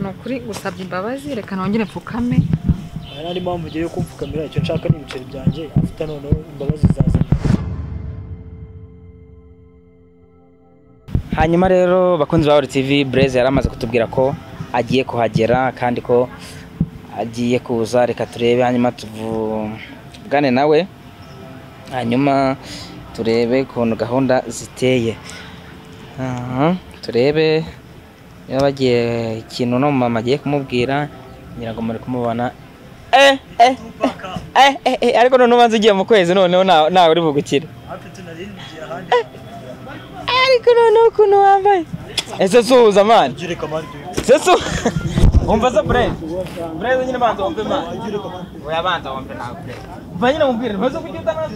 ni ukuri gusabye imbabazi reka nongere mfukame hari n'andi mpamvu ugiye yo kumfukamira icyo nshaka ni ibiceri byanjye afite noneho imbabazi zazanye hanyuma rero bakunzi ba TV Blaise yari amaze kutubwira ko agiye kuhagera kandi ko agiye kuza reka turebe hanyuma tuvugane nawe hanyuma turebe ukuntu gahunda ziteye Aha, turebe niba bagiye ikintu no mama agiye kumubwira ngira ngo muri kumubona eh eh eh eh, eh ariko noneho ubanza ugiye mu kwezi noneho nta- ntawe uri bugukire hafi tunarindiriye ahandi ariko noneho ukuntu wambaye ese suhuza mani agireka amande sesu wumva se bureze bureze nyine banza wumve imana oya banza wumve nawe bureze umva nyine mubwire ntuze kujya utanazu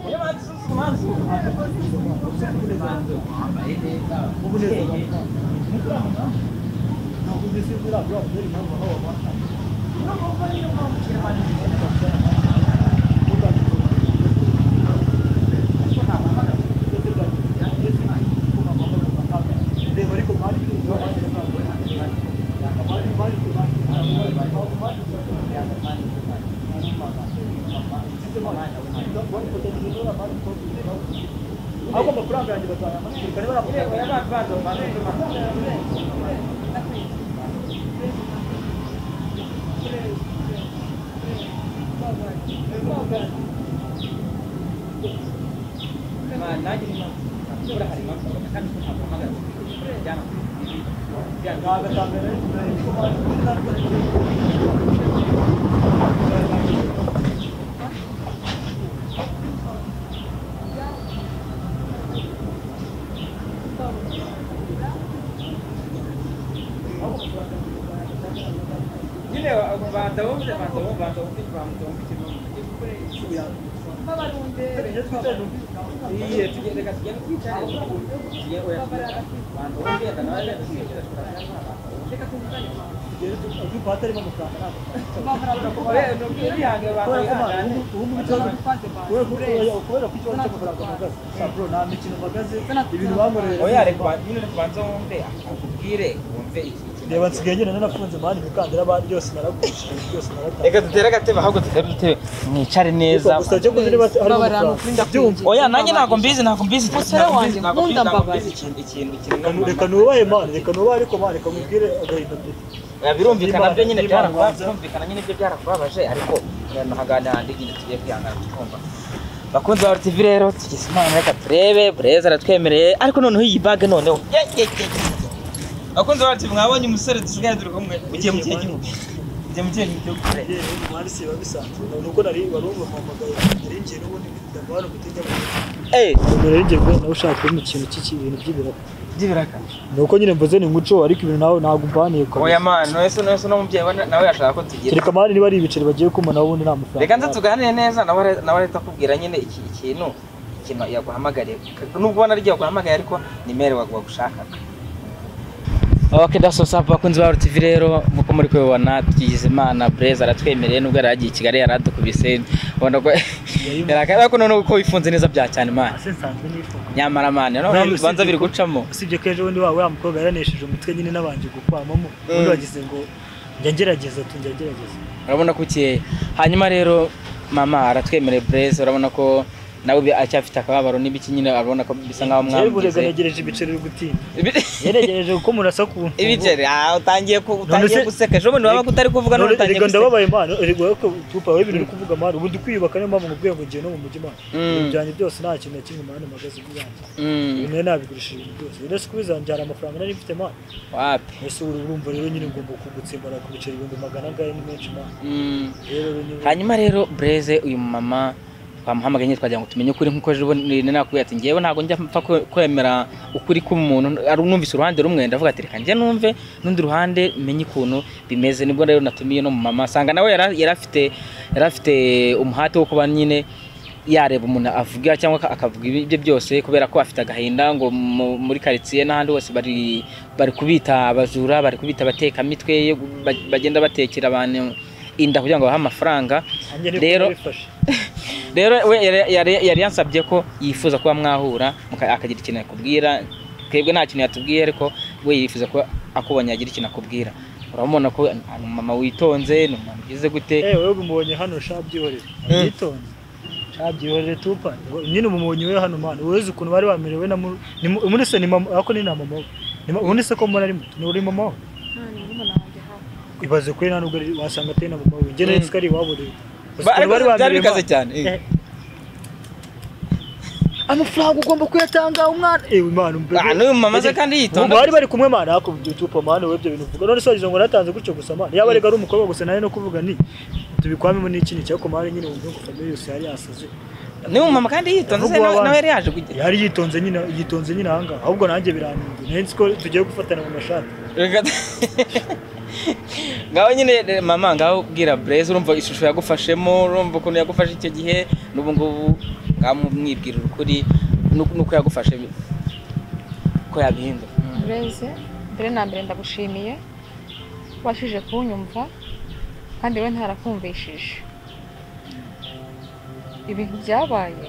iyo banza ususu mazu ahubwo amafaranga yanjye bazajya bamushyirikane nyine banza wumve banza wumve banza wumve banza wumve ikibazo iye tugende reka tugende twicare tugiye oya banza wumve reka nawe reka tugende reka tugende atarimo amafaranga ntabwo kubera ko ikibazo cy'amafaranga mpagaze saburo nta mikino mpagaze ibintu bankorera oya reka ba- nyine reka banza wumve akubwire wumve iki iki- reba nsigaye njyewe nafunze mani imikandara bandi byose naragurisha byose naratanga reka dutere agatebe ahubwo dutere udutebe mwicare neza gusa cyo kuzi niba hari mbabara ni ukuri amafaranga ndakumva oya nanjye ntabwo mbizi ntabwo mbizi Musore wanjye, ntabwo mbizi, nkunda ntabwo mbabaye. mbizi ikintu ikintu ikintu Kanu- reka nubahe mani reka nubahe ariko mani reka mubwire agahinda mfite Oya, birumvikana byo nyine Niba- byarakubabaje birumvikana nyine byo byarakubabaje ariko nahagana handi nyine tugiye kwihangana tukumva bakunzi ba RTV rero tugize imana reka turebe bureza aratwemereye ariko noneho iyi bag noneho ye, ye, ye. bakunzi ba RTV mwabonye umusore dusigaye turi kumwe ugiye mu kihe gihugu ugiye mu kihe gihugu Bureza. mani siba bisanzwe nuko nari barumva mpamagaye narinjiye n'ubundi ndabona gutega eh narinjiye kubona nawe ushaka mu kintu cy'iki bintu by'ibiraka by'ibiraka nuko nyine mvuze ni umuco ariko ibintu nawe ntabwo umbaniye oya man wese wese n'umubyeyi we nawe yashaka ko tugira kereka mani niba ari ibiceri bagiye kumpa nawe ubundi nta mafaranga reka nze nabwo. tuganire neza nawe are- nawe ahita akubwira nyine iki ikintu ikintu yaguhamagariye nubwo ubona ari yaguhamagaye ariko nimero wagushakaga Oke daso sapu bakunzi ba RTV rero nkuko muri kubibona tugize imana Blaise aratwemereye nubwo yari agiye i Kigali yari adukubise ubona ko yari akareba ko noneho uko wifunze neza bya cyane imana Ase nsanzwe nifuza nyamara mani noneho Nawe ibibanza usibye biri ko- gucamo usibye ko ejo bundi wa wa mukobwa yaranesheje umutwe nyine nabanje gukwamamo ubundi Mm. wagize ngo njya ngerageza tu njya ngerageza urabona ko ukeye hanyuma rero mama aratwemereye Blaise urabona ko nawe bi- acyafite akababaro n'ibiki nyine urabona ko bisa nk'aho yewe burega mwamugize ntegereje ibiceri uri gutinda Ibi- yeregereje kuko murasa ku mfungo. ibiceri ah, utangiye ku- utangiye se- guseka ejo bundi wabaga utari kuvuga none None- utangiye Erega guseka ndababaye mwana erega wowe ko tupa wowe ibintu uri kuvuga mwana ubundi kwiyubaka niyo mpamvu nkubwiye ngo ngiye no mu mujyi mwana Mm. ibintu byanjye byose nta kintu na kimwe mwana mpagaze bwanjye Mm, ibintu rero nabigurisha ibintu byose rero si kubizanjyana amafaranga nari mfite mwana wapi ese uru urumva rero nyine ngomba kugutsimbara ku biceri ibihumbi magana angahe ni menshi mwana Mm. rero rero nyine hanyuma rero bureze uyu mumama twamuhamagaye nyine twagira ngo tumenye ukuri nk'uko ejo bundi nakubwiye ati ngewe ntabwo njya mpfa kwe- kwemera ukuri k'umuntu ari numvise uruhande rumwe ndavuga ati reka njye numve n'undi ruhande menye ukuntu bimeze nibwo rero natumiye no mumama asanga nawe yari yari afite yari afite umuhate wo kuba nyine yareba umuntu avuga cyangwa aka- akavuga ibye byose kubera ko afite agahinda ngo mu- muri karitsiye n'ahandi hose bari bari kubita abajura bari kubita abatekamitwe ba- bagenda batekera abantu inda kugira ngo babahe amafaranga nanjye niko rero- nabifashe. rero we yari- yari- yari yansabye ko yifuza kuba mwahura muka- akagira ikintu akubwira twebwe nta kintu yatubwiye ariko we yifuza kuba akubonye agira ikintu akubwira urabona ko ni umumama witonze ni umumama ugize gute Eh, wewe umubonye hano shabyihorere Mm. yitonze shabyihorere tupa nyine umubonye we hano mana weze ukuntu bari bamerewe na mu- ni mu- muri se ni mama ako ni na mama we Ni ma- ubundi se ko mbona ari muto ni uri mama we ibaze kuri nta nubwo ari- wasanga atari na mama we njye Mm. nari ari iwabo rero Uzi Ba- ukuntu ariko bari byari bamerewe bikaze mana. cyane eh. Eh. amafaranga ugomba kuyatanga umwana ewe mana umbe Ah, n'uyu mama ze kandi yitonda bari bari kumwe mana hakubye tupa mana wowe ibyo bintu uvuga none se wagize ngo natanze gutyo gusa mana yaba arega ari umukobwa gusa nawe no kuvuga ni tubikwamemo n'iki ni cyako mana nyine wumva ngo famille yose yari yasaze n'uyu mumama kandi yitonze se Ahubwo nawe wabana. nawe yari yaje kujya yari yitonze nyine yitonze nyine ahangaha ahubwo nanjye birantunze nayo nzi ko tugiye gufatana mu mashati Reka- ngaho nyine eh, mama ngaho ubwira bureze urumva ishusho yagufashemo urumva ukuntu yagufashe icyo gihe n'ubu ngubu ngaho mwibwira ukuri n'uku- n'uko yagufashe ko yabihindura Mm. bureze mbere na mbere ndagushimiye washije kunyumva kandi we ntarakumvishije ibintu byabaye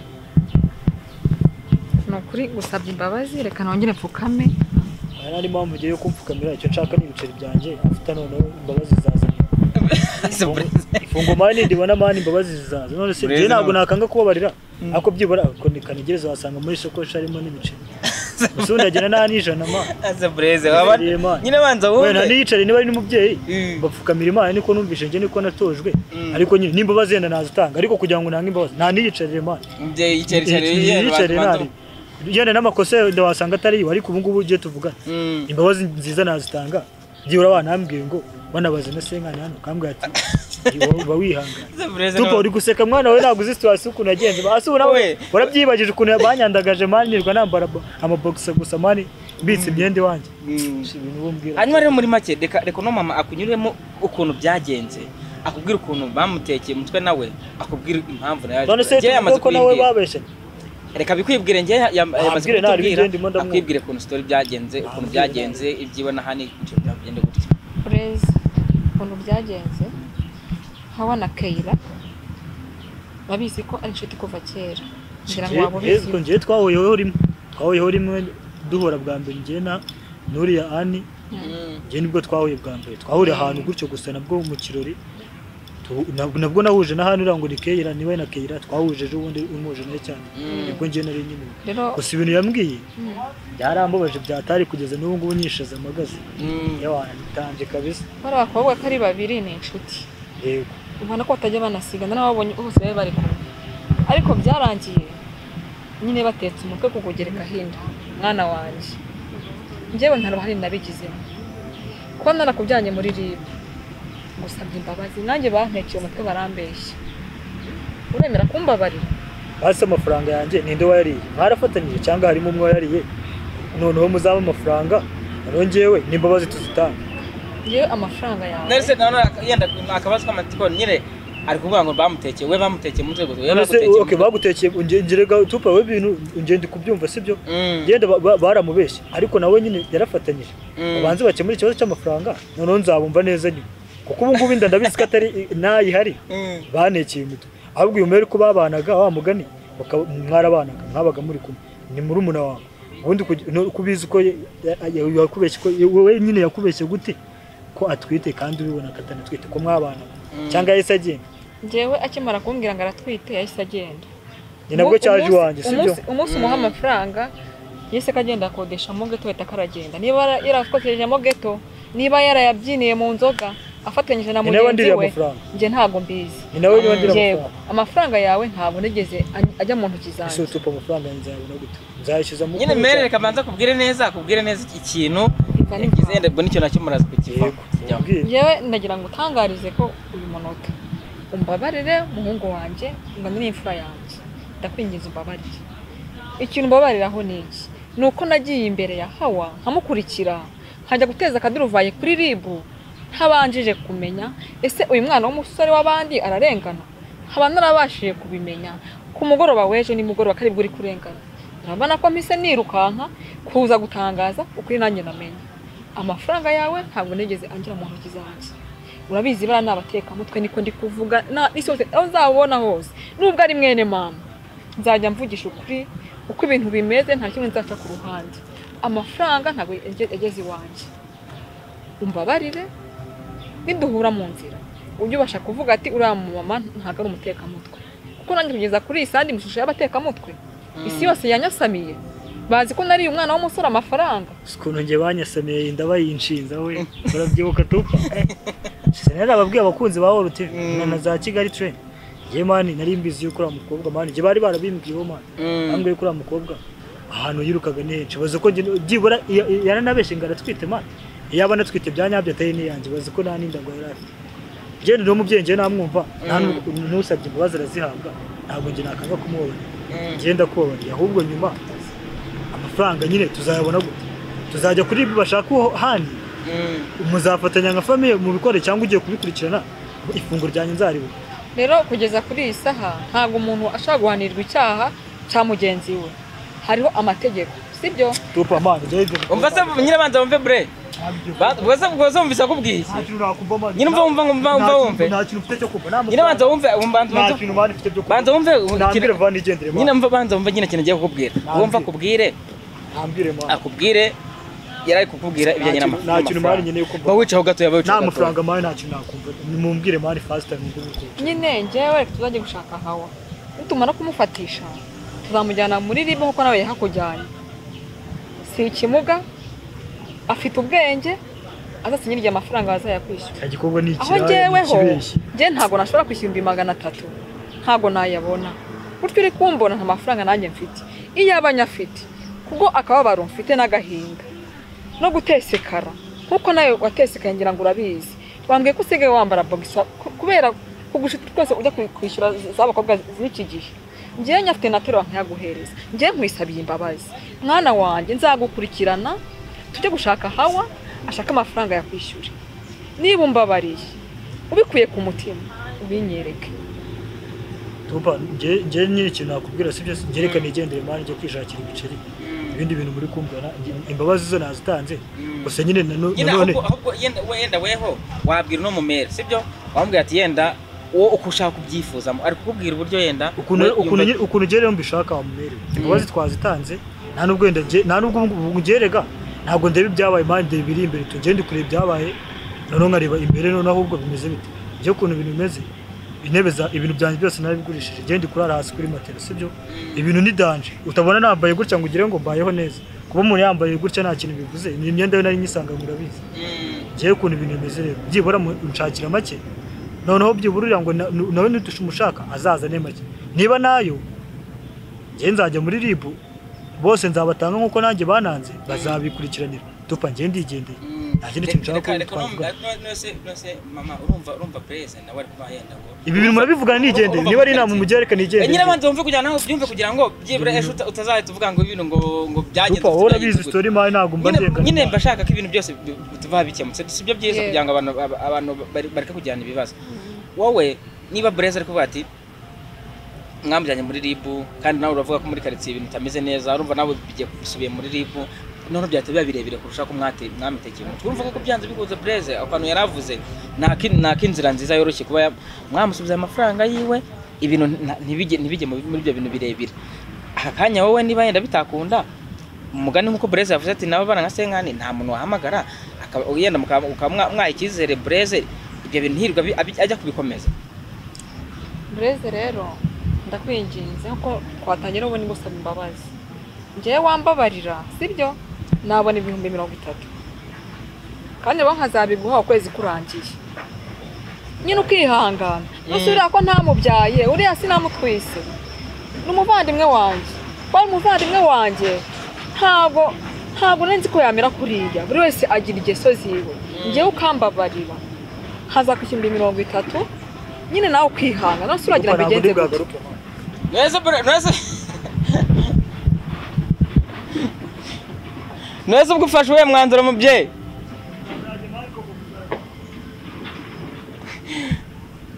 ni ukuri gusabye imbabazi reka nongere mfukame hari n'andi mpamvu ugiye kumpfukamira icyo nshaka ni ibiceri byanjye afite noneho imbabazi zazanye Ese Blaise- ifungo mani ndibona mani imbabazi zizaza none se Bureze njye ntabwo nawe. nakanga kubabarira Mm. ako byibura ako ni kanigereza wasanga muri sokoshi harimo n'ibiceri gusa ubundi agena nta n'ijana mani Ese Blaise, waba- Bureze Imana. nyine banza we nta wumve n'iyicare niba ari n'umubyeyi Mm. bapfukamira imana niko numvise njye niko natojwe Mm. ariko nyine n'imbabazi yenda nazitanga ariko kugira ngo nange imbabazi nta n'iyicare imana Umubyeyi yicare- yicare- yicare- yiyicare banza- ntari yenda n'amakosa yenda wasanga atari iwe ariko ubu ngubu ugiye tuvugana Mm. imbabazi nziza nazitanga byibura banambwiye ngo banabaze na senkani hano kambwira ati "Uba- uba wihangana Ese Blaise tupa nawe- uri guseka mwana we ntabwo uzi situwasiyo ukuntu yagenze hasi ubu nawe We. warabyibagije ukuntu banyandagaje mani nirwa nambara bo- amabogisa gusa mani mbitse imyenda iwanjye Mm. Si ibintu ubumbwira hanyuma rero muri make reka reka uno mama akunyuremo ukuntu byagenze akubwira ukuntu bamutekeye umutwe nawe akubwira impamvu nayo none se Njyewe yamaze tuvuge ko nawe kubibwira. babeshye reka bikwibwire njye ya- yam- Ah, yamaze mbwire nawe, kutubwira ibigenda imbunda mwumva. akubwire ukuntu story byagenze ukuntu mbwire byagenze ibyibona hano ikintu byagenda gutya bureze ukuntu byagenze hawa na keyira babizi ko ari inshuti kuva kera ngira ngo waba Yezu ubizi njyewe twahuyeho rimwe twahuyeho rimwe duhura bwa mbere njyewe na nuriya ani njye nibwo twahuye bwa mbere twahuriye ahantu gutyo gusa nabwo mu kirori Tu- nabwo nabwo nahuje na hano uriya ngo ni keyira niwe na keyira twahuje ejo bundi umuje nawe cyane Mm. nibwo njyewe nari nyine rero gusa ibintu yambwiye mm, byarambabaje byatari kugeza n'ubu ngubu nyishaza amagazi Mm. yawantanze kabisa bari abakobwa ko ari babiri ni inshuti yego ubona ko batajya banasigana n'ababonye bose bari bari kumwe ariko byarangiye nyine batetse umutwe kukugereka hinda mwana wanjye njyewe nta ruhare nabigizemo kuba narakujyanye muri rib gusabye imbabazi nanjye bantekeye umutwe barambeshya uremera kumbabarira hasi amafaranga yanjye ninde wayariye mwarafatanyije cyangwa harimo umwe wayariye noneho muzaba amafaranga noneho njyewe n'imbabazi tuzitanga yewe amafaranga yawe Nari se nawe yenda akabazo k'amatikoni nyine ari kuvuga ngo bamutekeye we bamutekeye umutwe gusa we Mbese bagutekeye okay, umutwe. bagutekeye unge- ngerega tupa we ibintu ungende kubyumva sibyo Mm. genda ba- ba- baramubeshye ariko nawe nyine yarafatanyije Mm. babanze bakemure ikibazo cy'amafaranga noneho nzabumva neza nyuma kuko ubu ngubu inda ndabizi ko atari ntayihari Mm. banekeye umutwe ahubwo uyu mwere ko babanaga wa mugani baka- mwarabanaga mwabaga muri kumwe ni murumuna wawe ubundi kugi- no- ko ubizi ko ye- ya- ya- yakubeshye ko wowe nyine yakubeshye gute ko atwite kandi ubibona ko atanatwite ko mwabanaga Mm. cyangwa yahise agenda njyewe akimara kumbwira ngo aratwite yahise agenda ni nabwo Umunsi- cyaje iwanjye sibyo umunsi- Umunsi umuha amafaranga yise ko agenda akodesha mu geto ahita akaragenda. Niba yara- yarakoteje mu geto, niba yarayabyiniye mu nzoga, afatanyije na Ni nawe mugenzi ndiriye we, amafaranga. njye ntabwo mbizi. ni nawe niba ndira Yego, amafaranga amafaranga yawe ntabwo nigeze aj- ajya mu ntoki ese zanjye. utupa amafaranga yanjye nzayabona gute nzayishyuza mu nyine mere reka banza akubwire neza akubwire neza iki kintu Iva ni yagize impamvu. yenda mbona icyo nacyo muraza kukivaho yego Kujyaho. ubwire. Njyewe ndagira ngo utangarize ko uyu munota. Umbabarire muhungu wanjye, ngane n'imfura yanjye. Ndakwinginze umbabarire. ikintu mbabariraho ni iki ni uko nagiye imbere ya hawa nkamukurikira nkajya guteza akaduruvaye kuri ribu ntabanjije kumenya ese uyu mwana w'umusore w'abandi ararengana nkaba narabashije kubimenya ku mugoroba w'ejo nimugoroba kari bwo uri kurengana urabona ko mpise nirukanka kuza gutangaza ukuri nanjye namenye amafaranga yawe ntabwo nigeze angira mu ntoki zanjye urabizi bariya ni abatekamutwe niko ndi kuvuga na- n'isi hose aho nzabona hose nubwo ari mwene mama nzajya mvugisha ukuri uko ibintu bimeze nta kimwe nzaca ku ruhande amafaranga ntabwo yage- yageze iwanjye umbabarire niduhura mu nzira ujye ubasha kuvuga ati uriya mu mama ntabwo ari umutekamutwe kuko nanjye kugeza kuri iyi sandi mu ishusho y'abatekamutwe isi yose yanyasamiye bazi ko nariye umwana w'umusore amafaranga ukuntu njye banyasamiye inda bayinshinza we barabyibuka tu sinari ababwiye abakunzi ba wolu tivi na na za kigali tereni njye mani nari mbizi yuko uriya mukobwa mani njye bari barabimbwiyeho mani ntabwo yuko uriya mukobwa ahantu yirukaga ni henshi bazi ko njye byibura iya- iya- yaranabeshye ngo aratwite mani iyo aba anatwite bya nyabyo atari n'iyanjye bazi ko nta n'inda ngo yari afite njye ni umubyeyi njye namwumva nta n'u- n'usabye imbabazi arazihabwa ntabwo njye nakanga kumubona ngenda kubabarira ahubwo nyuma amafaranga nyine tuzayabona gute tuzajya kuri ibi bashaka uwo handi muzafatanya nka famiye mubikore cyangwa ugiye kubikurikirana ifunguro ryanjye nzaribona rero kugeza kuri iyi saha ntabwo umuntu ashobora guhanirwa icyaha cya mugenzi we hariho amategeko sibyo tupa mani njyewe ibyo umva se nyine banza wumve bure Ba- ubwo se ubwo se wumvise akubwiye iki Nyine umva, umva, umva, umva, wumve. nta kintu ufite cyo kumva nta nyine banza mafaranga wumve umva- banza nta wumve kintu mani ufite byo banza wumve ntambwire vani igendere nyine mani mva banza wumve nyine ikintu agiye kukubwira Nambwira. wumva akubwire ntambwire mani akubwire yari ari kukubwira ibijyanye Nta kintu- nta kintu mari nyine yo n'amafaranga kumva. ba wicaho gatoya ba nta wicaho gatoya mafaranga mani nta kintu nakumva mumbwire mani fasita nubwo bikurikira nyine njyewe reka tuzajye gushaka hawa nitumara kumufatisha tuzamujyana muri ribu kuko nawe yahakujyanye si ikimuga afite ubwenge azasinyira igihe amafaranga bazayakwishyura icyo gikorwa ni aho ikiraya ni njyeweho ikibeshyi njye ntabwo nashobora kwishyura ibihumbi magana atatu ntabwo nayabona gutyo uri kumbona nta mafaranga nanjye mfite iyo aba nyafite kubwo akababaro mfite n'agahinda no gutesekara nkuko nawe watesekanye ngira ngo urabizi wambwiye ko usigaye wambara bogisa ku- kubera kugushuti twese ujya kwi- kwishyura z'abakobwa z'iki gihe njyewe nyafite naterura nkayaguhereza njyewe nkwisabiye imbabazi mwana wanjye nzagukurikirana tujye gushaka hawa ashaka amafaranga yakwishyure niba umbabariye ubikuye ku mutima ubinyereke Tuba nge nge nyine ikintu nakubwira si byose ngerekane igendere mani njye kwishakira ibiceri ibindi bintu muri kumvana nge- imbabazi zo nazitanze gusa nyine na no- nyine nanone ahubwo ahubwo yenda wenda weho wabwira uno mumere sibyo wamubwira ati yenda wowe uko ushaka kubyifuzamo ari kukubwira uburyo yenda ukuntu we- ukuntu yumva- nge- ukuntu ngere rero mbishaka wamumerewe imbabazi twazitanze nta nubwo wenda nge- nta nubwo ngerega ntabwo ndeba ibyabaye mani ndeba ibiri imbere tu ngende kureba ibyabaye noneho nkareba imbere noneho ahubwo bimeze bite njye ukuntu ibintu bimeze intebe za ibintu byanjye byose narabigurishije ngende kurara hasi kuri matera sibyo ibintu ni danje utabona nambaye gutya ngo ugire ngo mbayeho neza kuba umuntu yambaye gutya nta kintu bivuze ni imyenda yo nari nyisanga murabizi Mm. ngewe ukuntu ibintu bimeze rero byibura mu- unshakira make noneho byibura uriya ngo na- nu- nawe nitusha umushaka azazane make niba nayo ngewe nzajya muri ribu bose nzabatanga nk'uko nanjye bananze bazabikurikiranira tupa ngewe ndigendeye nta kindi kintu nshaka Reka- reka ko numva- twavuga nose- nose mama urumva urumva perezida nawe ari kuba yenda ngo ibi bintu murabivugana nigendeye niba ari inama mugereka nigendeye nyine abanza wumve kugira ngo byumve kugira ngo byibura ejo uta- utazahita uvuga ngo ibintu ngo ngo byagenze tupa wowe gutya, urabizi gutya. sitori mari ntabwo mba Nyine- ndengana nyine imana. mba shaka ko ibintu byose bi- bi- tuva bikemutse sibyo byiza Yeah. kugira ngo abantu aba- abantu bari- bareke kujyana ibibazo wowe niba bureze ari kuvuga ati mwamujyanye muri ribu kandi nawe uravuga ko muri karitsiye ibintu bitameze neza urumva nawe bigiye bisubiye muri ribu noneho byahita biba birebire kurusha ko mwate- mwamitekeye umutwe urumva ko byanze bikunze bureze akantu yari avuze nta kin- nta k'inzira nziza yoroshye kuba ya- mwamusubiza amafaranga yiwe ibintu nta- ntibijye ntibijye mu- muri ibyo bintu birebire aka kanya wowe niba yenda bitakunda umugani nk'uko bureze yavuze ati nabo bana nka senkani nta muntu wahamagara akaba- yenda mukaba mukaba mwa- mwaha icyizere bureze ibyo bintu hirwa bi- abi- ajya kubikomeza bureze rero ndakwinginze nkuko twatangira ubundi gusaba imbabazi ngewe wambabarira sibyo nabona ibihumbi mirongo itatu kandi rero nkazabiguha ukwezi kurangiye nyine ukihangana ntusubira ko ntamubyaye uriya sinamutwise ni umuvandimwe wanjye wari umuvandimwe wanjye ntabwo ntabwo nari nzi ko yamera kuriya buri wese agira ingeso ziwe ngewe ukambabarira hazakwishyura ibihumbi mirongo itatu nyine nawe ukihanga nose uragira ngo Tupa, ntabwo ugenze ndi gutya bwagaruke, mani. Noze bure noze Noze ubwo ufashe uwe mwanzuro mubyeyi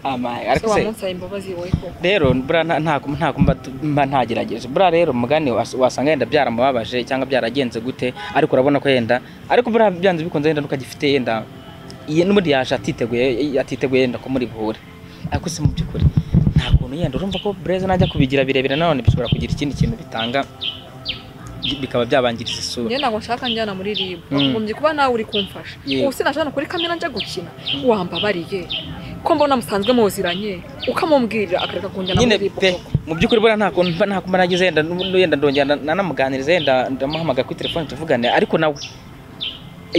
Amaye ariko wa se munsi wawe imbabazi wowe koko rero bura nta nta kumva- nta kumva tu- mba ntagerageje bura rero mugani was- wasanga yenda byaramubabaje cyangwa byaragenze gute ariko urabona ko yenda ariko bura byanze bikunze yenda n'ukagifite yenda iye n'ubundi yaje atiteguye atiteguye yenda ko muri buhure ariko si mu by'ukuri nta kuntu yenda urumva ko bureze najya kubigira birebire nanone bishobora kugira ikindi kintu bitanga bikaba byabangiriza isura njye ntabwo nshaka njyana muri ribu Mm. wagombye kuba nawe uri kumfasha Yego. ubu sinashaka no kuri kamera njya gukina wambabariye ko mbona musanzwe muziranye ukamubwira akareka kunjyana nyine muri ribu pe mu by'ukuri buriya nta kuntu mba- nta kumba nagize yenda n'ubu- yenda ndongera na- nanamuganiriza yenda ndamuhamagara kuri telefone tuvugane ariko nawe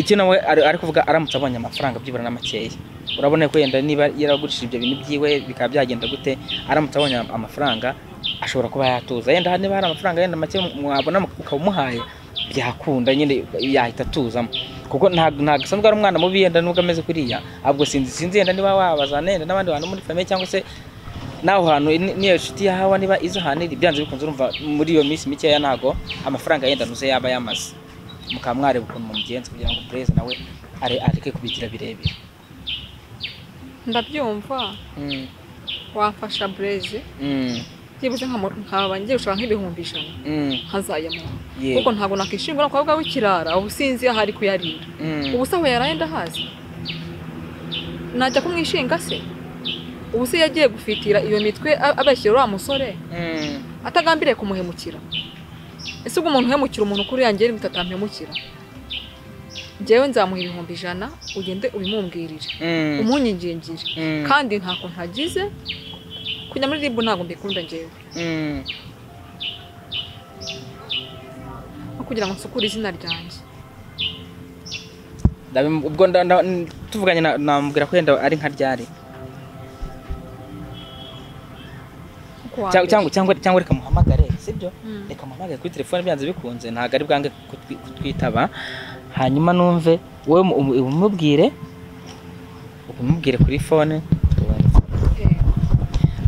icyo nawe ari ari kuvuga aramutse abonye amafaranga byibura na makeya urabona ko yenda niba yaragurishije ibyo bintu byiwe bikaba byagenda gute aramutse abonye am- amafaranga ashobora kuba yatuza yenda niba hari amafaranga yenda make mwabona mu- ukaba umuhaye byakunda nyine yahita atuzamo kuko ntabwo ntabwo asanzwe ari umwana mubi yenda nubwo ameze kuriya ahubwo sinzi sinzi yenda niba wabazana yenda n'abandi bantu muri famille cyangwa se naho hantu ni- niyo nshuti yahawe niba iza ahantu iri byanze bikunze urumva muri iyo minsi mikeya ntago amafaranga yenda nuze yaba yamaze mukaba mwareba ukuntu mumugenza kugira ngo bureze nawe are- areke kubigira birebire ndabyumva Mm, wafasha bureze mm, byibuze nkamu- nkaba ngiye gushaka nk'ibihumbi ijana mm, nkazayamuha Yego. kuko ntabwo nakishimira umukobwa w'ikirara ubu sinzi aho ari kuyarira mm. ubu se aho yaraye ndahazi najya kumwishinga se ubu se yagiye gufitira iyo mitwe a- abeshyira uriya musore Mm, atagambiriye kumuhemukira ese ubwo umuntu uhemukira umuntu kuri yanjye yari atampemukira njyewe nzamuha ibihumbi ijana ugende ubimumbwirire mm, umunyingingire mm, kandi ntako ntagize kujya muri ribu ntabwo mbikunda njyewe mm. no kugira ngo nsukure izina ryanjye Ndabimu- ubwo nda- nda- n- tuvuganye na- namubwira ko yenda ari nka ryari Kuko wa Cyangwa- mbere. cyangwa cyangwa cyangwa reka muhamagare sibyo Mm. reka muhamagare kuri telefone byanze bikunze ntabwo ari bwange kutwi- kutwitaba hanyuma numve wowe mu- umu- umubwire umubwire kuri fone tubone. Eh,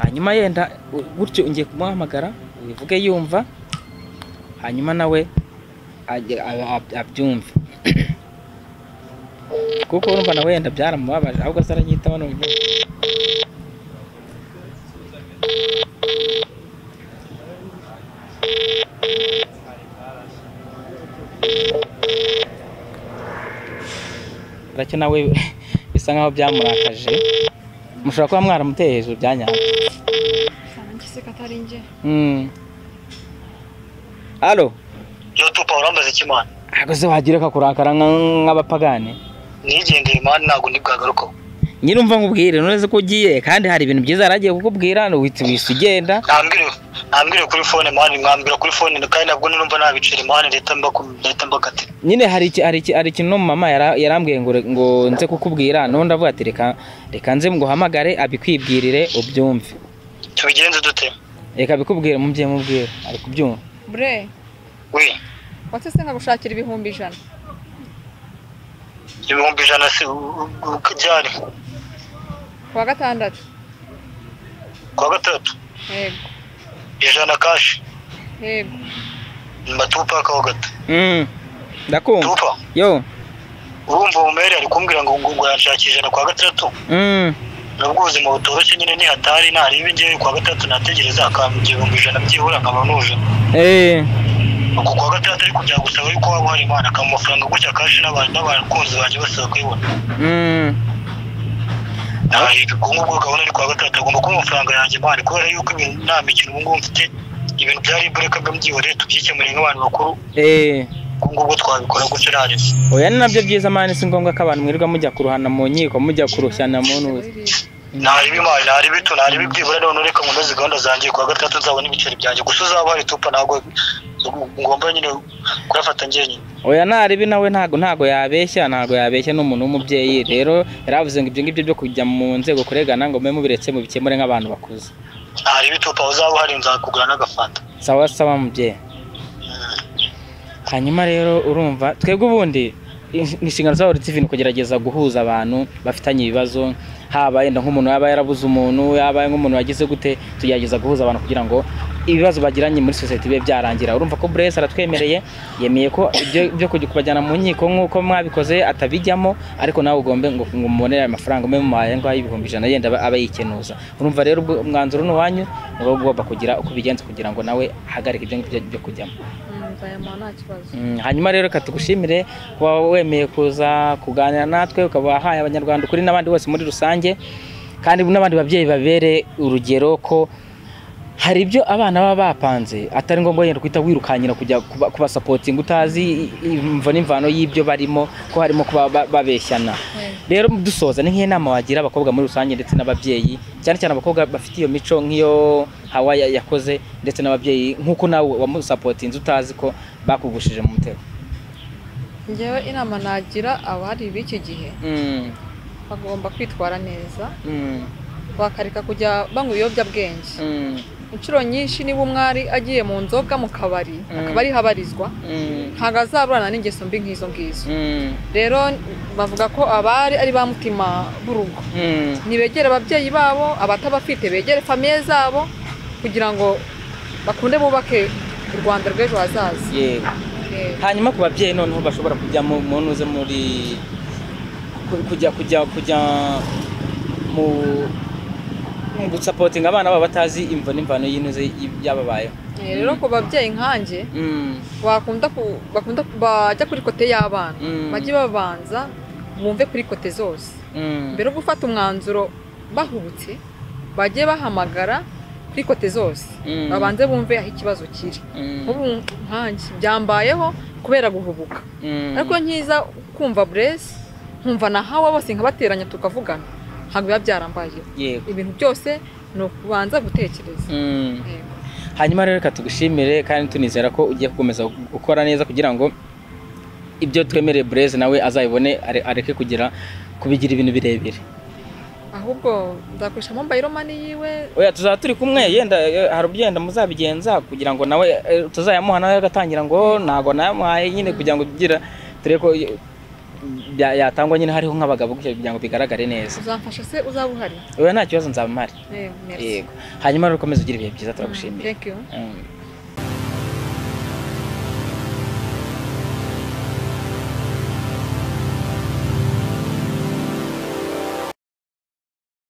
hanyuma yenda u- gutyo ngiye kumuhamagara ubivuge yumva hanyuma nawe ajye- a- a- abyumve kuko urumva nawe yenda byaramubabaje ahubwo se aranyitaho ni uburyo racyo nawe bisa nkaho byamurakaje mushobora kuba mwaramuteye hejuru bya nyabyo nanjye se ko atari njye Mm. Alo, yo tupa urambaza iki mani ntabwo se wagira kakurakara nk'abapagane nigendeye mani ntabwo ndibwagarukaho nyine umva nkubwire noneze ko ugiye kandi hari ibintu byiza yaragiye kukubwira wihita wihise ugenda ntambwire ntambwire kuri fone mani mwambwira kuri fone kandi ntabwo numva nabicira mani leta mbaku- leta mbakatira nyine hari iki- hari iki- hari ikintu no mama yara- yarambwiye ngo re- ngo nze kukubwira none ndavuga ati reka reka nze nguhamagare abikwibwirire ubyumve tubigenze dute reka abikubwire mubyeyi mubwire ari kubyumva bre we watse se nkagushakira ibihumbi ijana ibihumbi ijana si u- u- u- ryari ku wa gatandatu kuwa gatatu yego ijana kashi yego mba tupakaho gato Mm. ndakumva tupa yo urumva umumeri ari kumbwira ngo ngo ngo yanshakira ijana kuwa gatandatu Mm. nubwo ubuzima butoroshye nyine nihatari ntarebe ngewe kuwa gatandatu nategereza akambwira ibihumbi ijana byibura nkaba nuje Eh. uku kuwa gatandatu ariko byagusaba yuko waba uhari imana akaba amafaranga gutya kashi n'abantu n'abakunzi banjye basaba kuyibona Mm. ubwo ngubwo gahunda ari kuwa gatandatu agomba kuba amafaranga yanjye mani kubera yuko ibintu nta mikino ubu ngubu mfite ibintu byari imbaraga mbyihoreye tubyikemuriye nk'abantu bakuru Eh. ubwo ngubwo twabikora gutyo ntarebe oya ni nabyo byiza mani si ngombwa ko abantu mwirirwa mujya kuruhana mu nkiko mujya kurushyana mu ntuzi ntarebe imari ntarebe itu ntarebe ibyibura none reka nkomeze gahunda zanjye kuwa gatandatu nzabona ibiceri byanjye gusa uzaba hari tupa ntabwo ngomba nyine kuyafata njyenyine oya ntaribi nawe ntago ntago yabeshya ntago yabeshya ni umuntu w'umubyeyi rero yari avuze ngo ibyo ngibyo byo kujya mu nzego kuregana ngo mube mubiretse mubikemure nk'abantu bakuze ntarebe tupa uzaba uhari nzakugura n'agafanta sawa sawa mubyeyi hanyuma rero urumva twebwe ubundi in- inshingano za Horizon TV ni kugerageza guhuza abantu bafitanye ibibazo haba yenda nk'umuntu yaba yarabuze umuntu yaba nk'umuntu yagize gute tugerageza guhuza abantu kugira ngo ibibazo bagiranye muri sosiyete bibe byarangira urumva ko Blaise aratwemereye yemeye ko ibyo byo kujya kubajyana mu nkiko nk'uko mwabikoze atabijyamo ariko nawe ugombe ngo ngo mubonere ayo mafaranga mwe muhaye ngaho ibihumbi ijana yenda aba- aba yikenuza urumva rero ubwo umwanzuro ni uwanyu ni wowe ugomba kugira uko ubigenza kugira ngo nawe ahagarike ibyo ngibyo byo kujyamo nzayamuha nta kibazo Mm, hanyuma rero reka tugushimire kuba wemeye kuza kuganira natwe ukaba wahaye abanyarwanda ukuri n'abandi bose muri rusange kandi n'abandi babyeyi babere urugero ko hari ibyo abana baba bapanze atari ngombwa wenda guhita wirukankira kujya kuba- kubasapotinga utazi imvo n'imvano y'ibyo barimo ko harimo kuba ba- babeshyana rero dusoza ni nk'iyo nama wagira abakobwa muri rusange ndetse n'ababyeyi cyane cyane abakobwa bafite iyo mico nk'iyo hawa ya- yakoze ndetse n'ababyeyi nk'uko nawe wamusapotinze utazi ko bakugushije mu mutego ngewe inama nagira abari b'iki gihe Mm, bagomba kwitwara neza mm, bakareka kujya banywa ibiyobyabwenge mm, inshuro nyinshi niba umwari agiye mu nzoga mu kabari Mm. akaba ariho abarizwa mm, ntabwo azaburana n'ingeso mbi nk'izo ngizo mm, rero bavuga ko abari ari ba mutima b'urugo mm. ntibegere ababyeyi babo abatabafite begere famiye zabo kugira ngo bakunde bubake u rwanda rw'ejo hazaza yego Eh, hanyuma ku babyeyi noneho bashobora kujya mu mu ntuze muri ku- kujya kujya kujya mu mu gusapotinga abana babo batazi imvo n'imvano y'intuze y- y'ababayeho eh, rero ku babyeyi nkanjye Mm, bakunda ku- bakunda ku- bajya kuri kote y'abana Mm. bajye babanza bumve kuri kote zose mm, mbere yo gufata umwanzuro bahubutse bajye bahamagara kuri kote zose Mm. babanze bumve aho ikibazo kiri mm, nk'ubu nkanjye byambayeho kubera guhubuka mm, ariko iyo nkiza kumva buresi nkumva na hawa bose nkabateranya tukavugana ntabwo biba byarambayeho yego ibintu byose ni ukubanza gutekereza Mm. Yego. hanyuma rero reka tugushimire kandi tunizera ko ugiye gukomeza gukora neza kugira ngo ibyo twemereye bureze nawe azabibone are- areke kugira kubigira ibintu birebire ahubwo nzakoresha mobayiro mani yiwe oya tuzaba turi kumwe yenda eh, hari uburyo yenda muzabigenza kugira ngo nawe eh, tuzayamuha nawe agatangira ngo ntago nayamuhaye nyine kugira ngo tugira turebe ko eh, bya- yatangwa nyine hariho nk'abagabo gutya kugira ngo bigaragare neza uzamfasha se uzaba uhari oya nta kibazo nzaba mpari Eh, merci. yego hanyuma rero ukomeze ugira ibihe byiza turagushimiye Thank you. Mm.